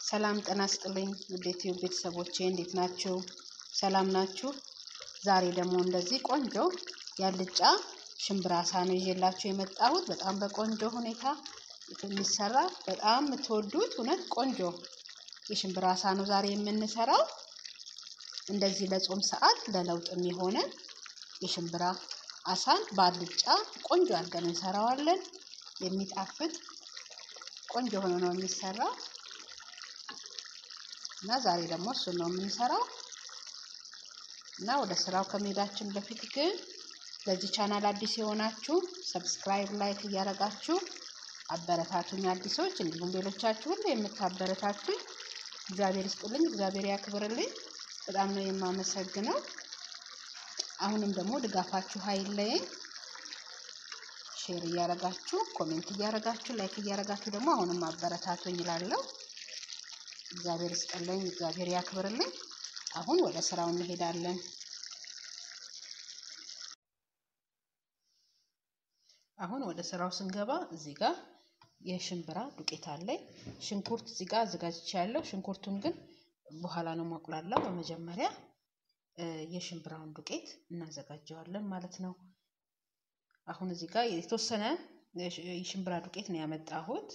ሰላም ጤና ይስጥልኝ ውድ ዩቲዩብ ቤተሰቦቼ እንዴት ናችሁ? ሰላም ናችሁ? ዛሬ ደግሞ እንደዚህ ቆንጆ ያልጫ ሽምብራ አሳ ነው ይዤላችሁ የመጣሁት። በጣም በቆንጆ ሁኔታ የሚሰራ በጣም የምትወዱት እውነት ቆንጆ የሽምብራ አሳ ነው ዛሬ የምንሰራው። እንደዚህ ለጾም ሰዓት ለለውጥ የሚሆነ የሽምብራ አሳን በአልጫ ቆንጆ አድርገን እንሰራዋለን። የሚጣፍጥ ቆንጆ ሆኖ ነው የሚሰራው እና ዛሬ ደግሞ እሱን ነው የምንሰራው እና ወደ ስራው ከመሄዳችን በፊት ግን ለዚህ ቻናል አዲስ የሆናችሁ ሰብስክራይብ፣ ላይክ እያደረጋችሁ አበረታቱኝ አዲሶች፣ እንዲሁም ሌሎቻችሁ ሁሉ የምታበረታቱኝ እግዚአብሔር ይስጥልኝ፣ እግዚአብሔር ያክብርልኝ። በጣም ነው የማመሰግነው። አሁንም ደግሞ ድጋፋችሁ አይለየኝ። ሼር እያረጋችሁ ኮሜንት እያረጋችሁ ላይክ እያረጋችሁ ደግሞ አሁንም አበረታቱኝ ይላለሁ። እግዚአብሔር ይስጥልኝ፣ እግዚአብሔር ያክብርልኝ። አሁን ወደ ስራው እንሄዳለን። አሁን ወደ ስራው ስንገባ እዚህ ጋር የሽምብራ ዱቄት አለኝ። ሽንኩርት እዚህ ጋር አዘጋጅቼ ያለው ሽንኩርቱን ግን በኋላ ነው ማቁላላው። በመጀመሪያ የሽምብራውን ዱቄት እናዘጋጀዋለን ማለት ነው። አሁን እዚህ ጋር የተወሰነ የሽምብራ ዱቄት ነው ያመጣሁት።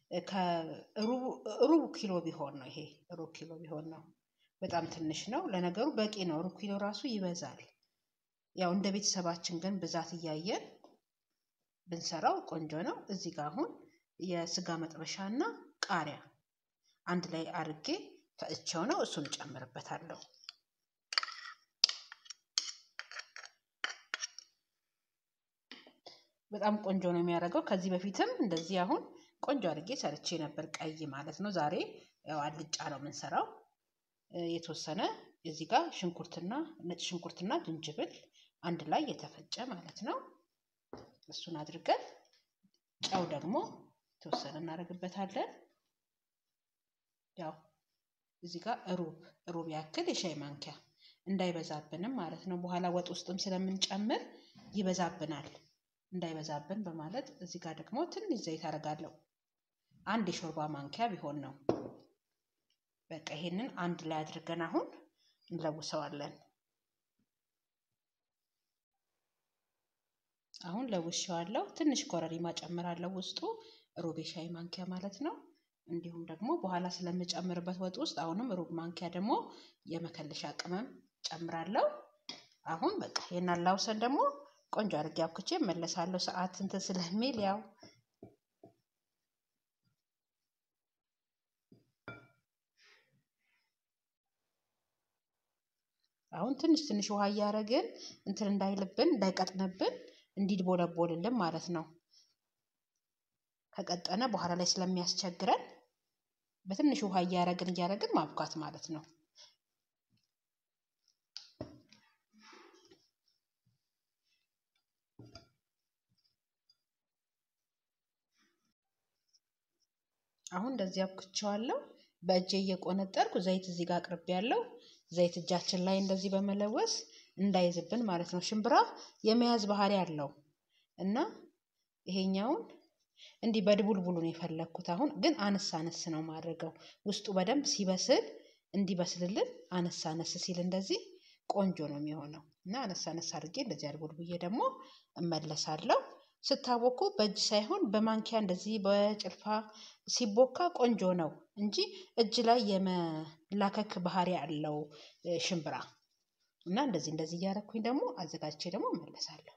ከሩብ ኪሎ ቢሆን ነው ይሄ ሩብ ኪሎ ቢሆን ነው። በጣም ትንሽ ነው። ለነገሩ በቂ ነው። ሩብ ኪሎ ራሱ ይበዛል። ያው እንደ ቤተሰባችን ግን ብዛት እያየን ብንሰራው ቆንጆ ነው። እዚህ ጋር አሁን የስጋ መጥበሻ እና ቃሪያ አንድ ላይ አርጌ ፈጭቼው ነው እሱን እጨምርበታለሁ። በጣም ቆንጆ ነው የሚያደርገው። ከዚህ በፊትም እንደዚህ አሁን ቆንጆ አድርጌ ሰርቼ ነበር፣ ቀይ ማለት ነው። ዛሬ ያው አልጫ ነው የምንሰራው። የተወሰነ እዚህ ጋር ሽንኩርትና ነጭ ሽንኩርትና ዝንጅብል አንድ ላይ የተፈጨ ማለት ነው። እሱን አድርገን ጨው ደግሞ የተወሰነ እናደርግበታለን። ያው እዚህ ጋር ሩብ ሩብ ያክል የሻይ ማንኪያ እንዳይበዛብንም ማለት ነው። በኋላ ወጥ ውስጥም ስለምንጨምር ይበዛብናል። እንዳይበዛብን በማለት እዚህ ጋር ደግሞ ትንሽ ዘይት አደርጋለሁ። አንድ የሾርባ ማንኪያ ቢሆን ነው። በቃ ይሄንን አንድ ላይ አድርገን አሁን እንለውሰዋለን። አሁን ለውሼዋለሁ። ትንሽ ኮረሪማ ጨምራለሁ ውስጡ ሩብ የሻይ ማንኪያ ማለት ነው። እንዲሁም ደግሞ በኋላ ስለምጨምርበት ወጥ ውስጥ አሁንም ሩብ ማንኪያ ደግሞ የመከለሻ ቅመም ጨምራለሁ። አሁን በቃ ይሄን አላውሰን ደግሞ ቆንጆ አድርጌ አብኩቼ እመለሳለሁ። ሰዓት እንትን ስለሚል ያው አሁን ትንሽ ትንሽ ውሃ እያደረግን እንትን እንዳይልብን እንዳይቀጥንብን እንዲድቦለቦልልን ማለት ነው። ከቀጠነ በኋላ ላይ ስለሚያስቸግረን በትንሽ ውሃ እያደረግን እያደረግን ማብኳት ማለት ነው። አሁን እንደዚህ አብኩቸዋለሁ። በእጄ እየቆነጠርኩ ዘይት እዚህ ጋር አቅርቤ ያለው ዘይት እጃችን ላይ እንደዚህ በመለወስ እንዳይዝብን ማለት ነው። ሽምብራ የመያዝ ባህሪ አለው እና ይሄኛውን እንዲህ በድቡልቡሉ ነው የፈለግኩት። አሁን ግን አነስ አነስ ነው ማድረገው። ውስጡ በደንብ ሲበስል እንዲበስልልን አነስ አነስ ሲል እንደዚህ ቆንጆ ነው የሚሆነው እና አነስ አነስ አድርጌ እንደዚህ አድቡልቡዬ ደግሞ እመለሳለሁ። ስታቦኩ በእጅ ሳይሆን በማንኪያ እንደዚህ በጭልፋ ሲቦካ ቆንጆ ነው እንጂ እጅ ላይ የመላከክ ባህሪ ያለው ሽምብራ እና እንደዚህ እንደዚህ እያደረኩኝ ደግሞ አዘጋጅቼ ደግሞ እመለሳለሁ።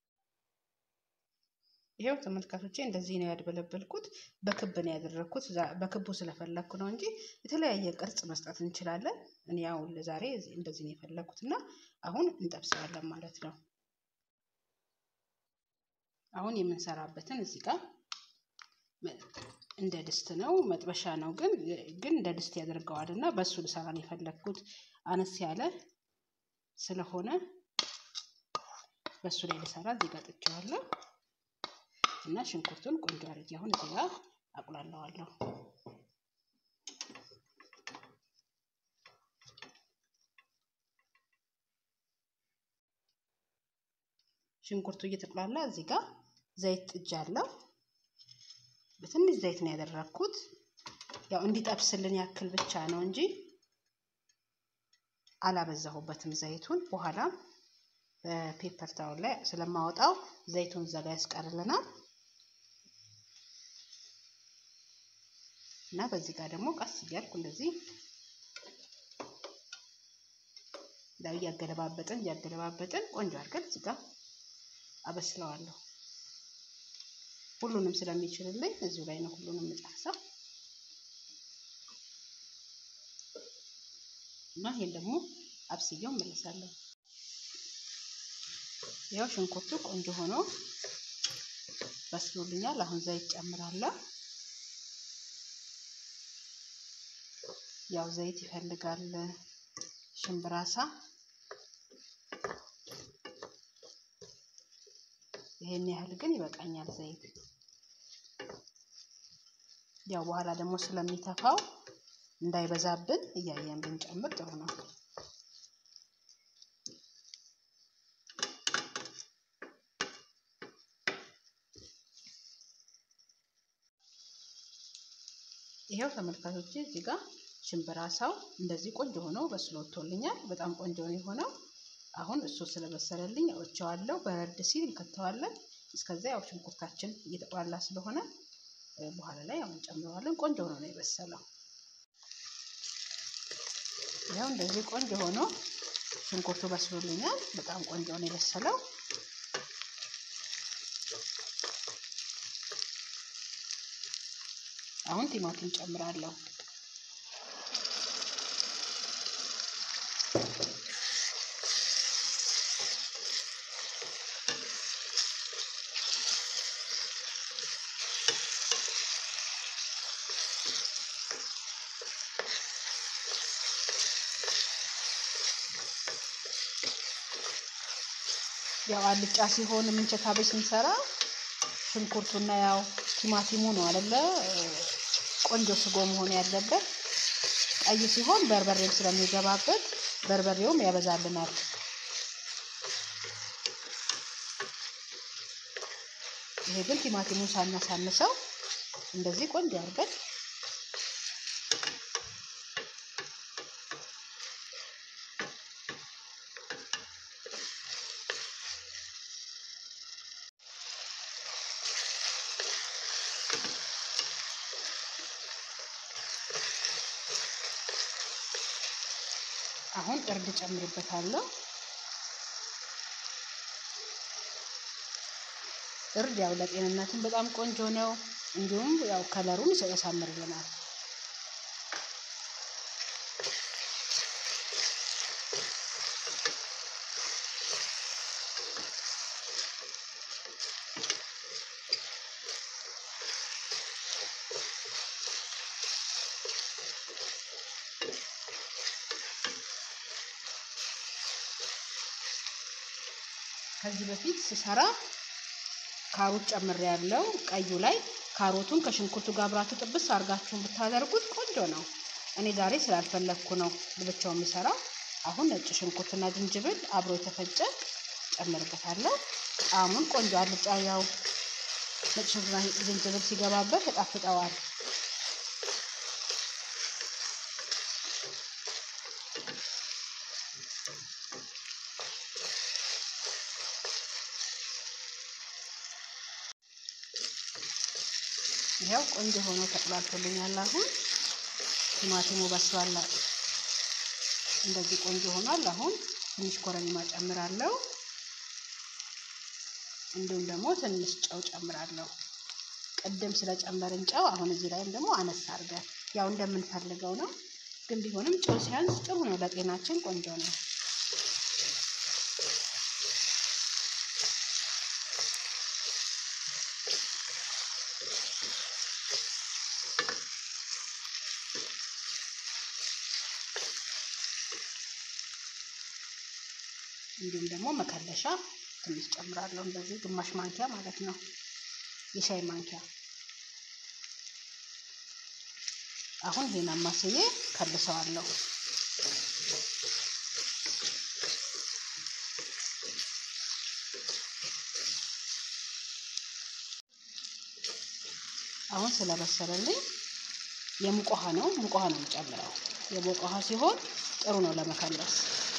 ይሄው ተመልካቾቼ እንደዚህ ነው ያድበለበልኩት። በክብ ነው ያደረግኩት። በክቡ ስለፈለግኩ ነው እንጂ የተለያየ ቅርጽ መስጠት እንችላለን። እኔ ያው ለዛሬ እንደዚህ ነው የፈለግኩት እና አሁን እንጠብሰዋለን ማለት ነው። አሁን የምንሰራበትን እዚህ ጋር እንደ ድስት ነው መጥበሻ ነው ግን ግን እንደ ድስት ያደርገዋል እና በእሱ ልሰራ ነው የፈለግኩት አነስ ያለ ስለሆነ በእሱ ላይ ልሰራ እዚህ ጋር ጥቼዋለሁ እና ሽንኩርቱን ቆንጆ አድርጌ አሁን እዚህ ጋር አቁላለዋለሁ። ሽንኩርቱ እየተቁላላ እዚህ ጋር ዘይት ጥጃለሁ። በትንሽ ዘይት ነው ያደረኩት። ያው እንዲጠብስልን ያክል ብቻ ነው እንጂ አላበዛሁበትም ዘይቱን። በኋላም በፔፐር ታውል ላይ ስለማወጣው ዘይቱን እዛ ጋር ያስቀርልናል እና በዚህ ጋር ደግሞ ቀስ እያልኩ እንደዚህ ያው እያገለባበጥን እያገለባበጥን ቆንጆ አድርገን እዚህ ጋር አበስለዋለሁ። ሁሉንም ስለሚችልልኝ እዚሁ ላይ ነው ሁሉንም የምጨርሰው እና ይሄን ደግሞ አብስያው እመለሳለሁ። ያው ሽንኩርቱ ቆንጆ ሆኖ በስሎልኛል። አሁን ዘይት ጨምራለሁ። ያው ዘይት ይፈልጋል ሽምብራሳ ይሄን ያህል ግን ይበቃኛል ዘይት። ያው በኋላ ደግሞ ስለሚተፋው እንዳይበዛብን እያየን ብንጨምር ጥሩ ነው። ይሄው ተመልካቾቼ እዚህ ጋር ሽምብራ ሳው እንደዚህ ቆንጆ ሆኖ በስሎ ወጥቶልኛል። በጣም ቆንጆ ነው የሆነው። አሁን እሱ ስለበሰለልኝ አውጥቼዋለሁ። በረድ ሲል እንከተዋለን። እስከዛ ያው ሽንኩርታችን እየተቆላላ ስለሆነ በኋላ ላይ ያው እንጨምረዋለን። ቆንጆ ሆኖ ነው የበሰለው። ያው እንደዚህ ቆንጆ ሆኖ ሽንኩርቱ በስሎልኛል። በጣም ቆንጆ ነው የበሰለው። አሁን ቲማቲም ጨምራለሁ። ያው አልጫ ሲሆን ምንቸት አበሽ ስንሰራ ሽንኩርቱና ያው ቲማቲሙ ነው አይደለ ቆንጆ ስጎ መሆን ያለበት። ቀይ ሲሆን በርበሬም ስለሚገባበት በርበሬውም ያበዛልናል። ይሄ ግን ቲማቲሙን ሳናሳንሰው እንደዚህ ቆንጆ አድርገን አሁን እርድ ጨምርበታለሁ። እርድ ያው ለጤንነትም በጣም ቆንጆ ነው። እንዲሁም ያው ከለሩን ያሳምርልናል። ከዚህ በፊት ስሰራ ካሮት ጨምሬ ያለው ቀዩ ላይ ካሮቱን ከሽንኩርቱ ጋር አብራችሁ ጥብስ አድርጋችሁን ብታደርጉት ቆንጆ ነው። እኔ ዛሬ ስላልፈለግኩ ነው ብቻው የምሰራው። አሁን ነጭ ሽንኩርትና ዝንጅብል አብሮ የተፈጨ ጨምርበታለሁ። ጣዕሙን ቆንጆ አልጫ ያው ነጭ ሽንኩርትና ዝንጅብል ሲገባበት ያጣፍጠዋል። ይኸው ቆንጆ ሆኖ ተቆላልቶልኛል። አሁን ቲማቲሙ በስሏል። እንደዚህ ቆንጆ ሆኗል። አሁን ትንሽ ኮረሪማ ጨምራለሁ። እንዲሁም ደግሞ ትንሽ ጨው ጨምራለሁ። ቅድም ስለጨመርን ጨው አሁን እዚህ ላይም ደግሞ አነሳ አድርገን ያው እንደምንፈልገው ነው። ግን ቢሆንም ጨው ሲያንስ ጥሩ ነው፣ ለጤናችን ቆንጆ ነው። እንዲሁም ደግሞ መከለሻ ትንሽ ጨምራለሁ። እንደዚህ ግማሽ ማንኪያ ማለት ነው፣ የሻይ ማንኪያ። አሁን ይሄን አማስዬ ከልሰዋለሁ። አሁን ስለበሰለልኝ የሙቅ ውሃ ነው። ሙቅ ውሃ ነው የምጨምረው። የሞቀ ውሃ ሲሆን ጥሩ ነው ለመከለስ።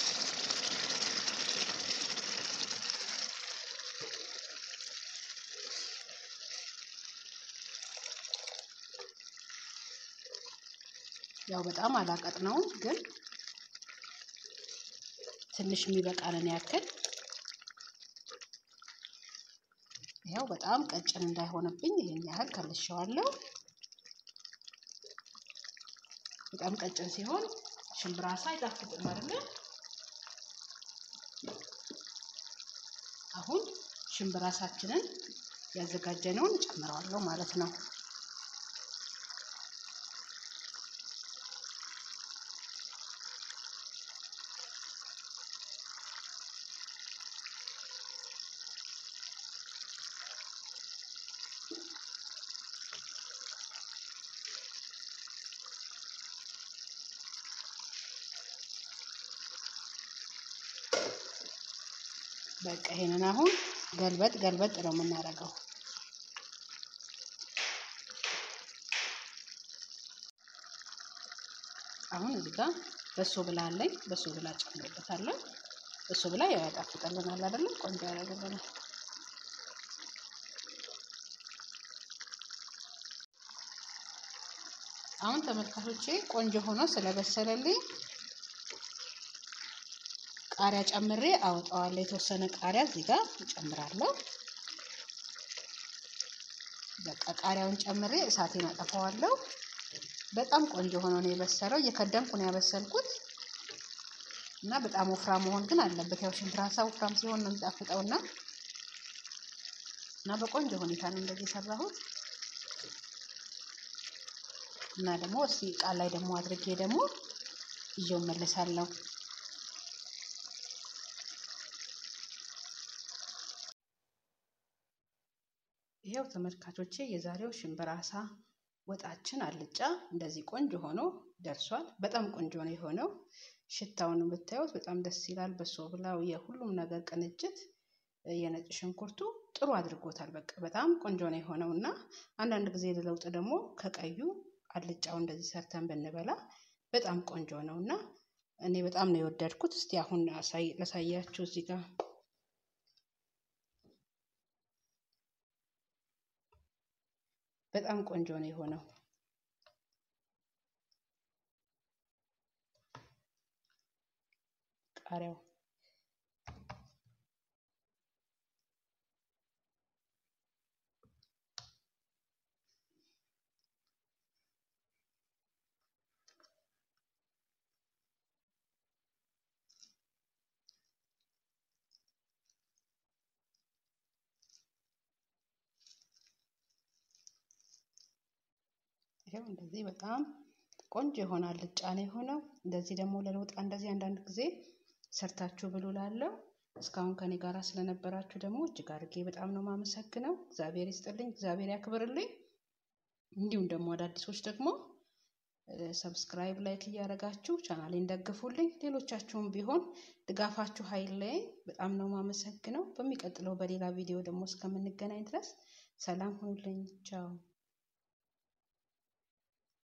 ያው በጣም አላቀጥነውም፣ ግን ትንሽ የሚበቃንን ያክል ያው በጣም ቀጭን እንዳይሆንብኝ ይሄን ያህል ከልሼዋለሁ። በጣም ቀጭን ሲሆን ሽምብራ አሳ አይጣፍጥም አይደለ? አሁን ሽምብራ አሳችንን ያዘጋጀነውን ጨምረዋለሁ ማለት ነው። በቃ ይሄንን አሁን ገልበጥ ገልበጥ ነው የምናደርገው። አሁን እዚህ ጋር በሶ ብላ አለኝ። በሶ ብላ ጨምርበታለሁ። በሶ ብላ ያው ያጣፍጠልናል አይደለም? ቆንጆ ያደርግልናል። አሁን ተመልካቾቼ ቆንጆ ሆኖ ስለበሰለልኝ ቃሪያ ጨምሬ አወጣዋለሁ። የተወሰነ ቃሪያ እዚህ ጋር እጨምራለሁ። በቃ ቃሪያውን ጨምሬ እሳቴን አጠፋዋለሁ። በጣም ቆንጆ ሆኖ ነው የበሰለው። እየከደንኩ ነው ያበሰልኩት እና በጣም ወፍራም መሆን ግን አለበት። ያው ሽምብራ አሳ ወፍራም ሲሆን ነው የሚጣፍጠውና እና በቆንጆ ሁኔታ ነው እንደዚህ የሰራሁት እና ደግሞ እስቲ እቃ ላይ ደግሞ አድርጌ ደግሞ ይዤው መለሳለሁ። ይሄው ተመልካቾቼ የዛሬው ሽምብራ አሳ ወጣችን አልጫ እንደዚህ ቆንጆ ሆኖ ደርሷል። በጣም ቆንጆ ነው የሆነው። ሽታውን ብታዩት በጣም ደስ ይላል። በሶ ብላው የሁሉም ነገር ቅንጅት የነጭ ሽንኩርቱ ጥሩ አድርጎታል። በቃ በጣም ቆንጆ ነው የሆነው እና አንዳንድ ጊዜ ለለውጥ ደግሞ ከቀዩ አልጫው እንደዚህ ሰርተን ብንበላ በጣም ቆንጆ ነው እና እኔ በጣም ነው የወደድኩት። እስቲ አሁን ላሳያችሁ እዚህ ጋር በጣም ቆንጆ ነው የሆነው። ቃሪያው ይሄው እንደዚህ በጣም ቆንጆ የሆነ አልጫ ነው የሆነው። እንደዚህ ደግሞ ለለውጥ እንደዚህ አንዳንድ ጊዜ ሰርታችሁ ብሉ ላለው እስካሁን ከኔ ጋር ስለነበራችሁ ደግሞ እጅግ አድርጌ በጣም ነው የማመሰግነው። እግዚአብሔር ይስጥልኝ፣ እግዚአብሔር ያክብርልኝ። እንዲሁም ደግሞ አዳዲሶች ደግሞ ሰብስክራይብ፣ ላይክ እያደረጋችሁ ቻናሌን ደግፉልኝ። ሌሎቻችሁም ቢሆን ድጋፋችሁ አይለየኝ። በጣም ነው የማመሰግነው። በሚቀጥለው በሌላ ቪዲዮ ደግሞ እስከምንገናኝ ድረስ ሰላም ሁኑልኝ። ቻው